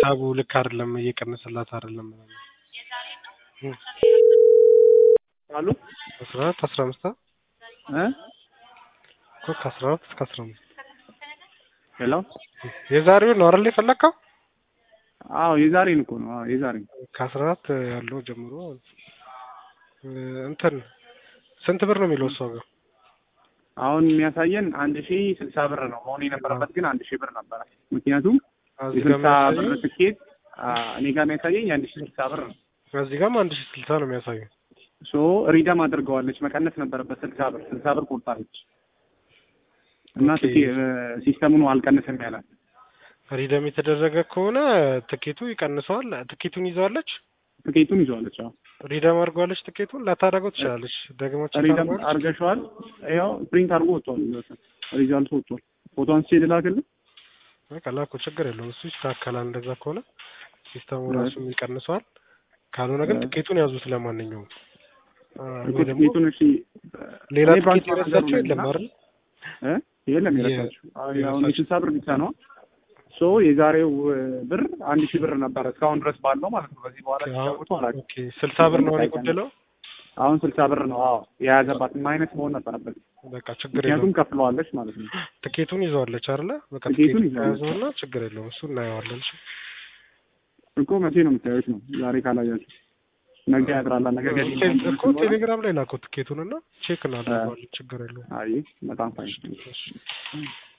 ሂሳቡ ልክ አይደለም፣ እየቀነሰላት አይደለም። አሉ አስራ አራት አስራ አምስት እ እኮ ከአስራ አራት እስከ አስራ አምስት ሄሎ የዛሬውን ነው አይደል የፈለግከው? አዎ የዛሬን እኮ ነው። አዎ የዛሬን ከአስራ አራት ያለው ጀምሮ እ እንትን ስንት ብር ነው የሚለው እሷ ጋር? አሁን የሚያሳየን አንድ ሺህ ስልሳ ብር ነው መሆን የነበረበት ግን አንድ ሺህ ብር ነበረ። ምክንያቱም እዚህ ጋር የስልሳ ብር የሚያሳየው ትኬት አ፣ እኔ ጋር የሚያሳየኝ የአንድ ሺህ ስልሳ ብር ነው። እዚህ ጋርም አንድ ሺህ ስልሳ ነው የሚያሳየው። ሶ ሪደም አድርገዋለች። መቀነስ ነበረበት ስልሳ ብር ስልሳ ብር ቆርጣለች እና ኦኬ። ትኬ ሲስተሙ ነው አልቀነሰም ያላት። ሪደም የተደረገ ከሆነ ትኬቱ ይቀንሰዋል። ትኬቱን ይዘዋለች፣ ትኬቱን ይዘዋለች። አዎ ሪደም አድርገዋለች። ትኬቱን ላታደርገው ትችላለች። ደግሞ ቼክ ሪደም አድርገዋለች። አርገሸዋል። ያው ፕሪንት አድርጎ ወጥቷል። ሪዛልቱ ወጥቷል። ፎቶ አንስቼ ልላክልህ። በቃ ላኩ፣ ችግር የለውም። እሱ ይስተካከላል። እንደዛ ከሆነ ሲስተሙ ራሱ ይቀንሰዋል። ካልሆነ ግን እ። ትኬቱን ያዙት። ለማንኛውም አ፣ እኮ ወይ ደግሞ ትኬቱን እሺ፣ ሌላ እኔ ባንክ ትኬት ማናጀሩ የረሳቸው ነኝ የለም እና አይደል? እ የለም የ- የረሳችሁ። አሁን የረሳችሁ። የስልሳ ብር ብቻ ነው። ሶ የዛሬው እ፣ ብር አንድ ሺህ ብር ነበረ እስካሁን ድረስ ባለው ማለት ነው። በዚህ በኋላ ሲጫወቱ አላውቅም። ኦኬ ስልሳ ብር ነው አሁን የጎደለው። አሁን ስልሳ ብር ነው። አዎ የያዘባት ማይነስ መሆን ነበረበት። በቃ ችግር የለውም። ምክንያቱም ከፍለዋለች ማለት ነው። ትኬቱን ይዘዋለች አይደለ? በቃ ትኬቱን ትኬቱን ይዘዋለች። ያዘውና ችግር የለውም። እሱ እናየዋለን። እሺ እኮ መቼ ነው የምታዩት ነው? ዛሬ ካላያችሁ ነገ ያድራላ። ነገ ገቢ ቴሌ- እኮ ቴሌግራም ላይ ላከው ትኬቱን እና ቼክ እናደርገዋለን። ችግር የለውም። አይ በጣም ፋይን እሺ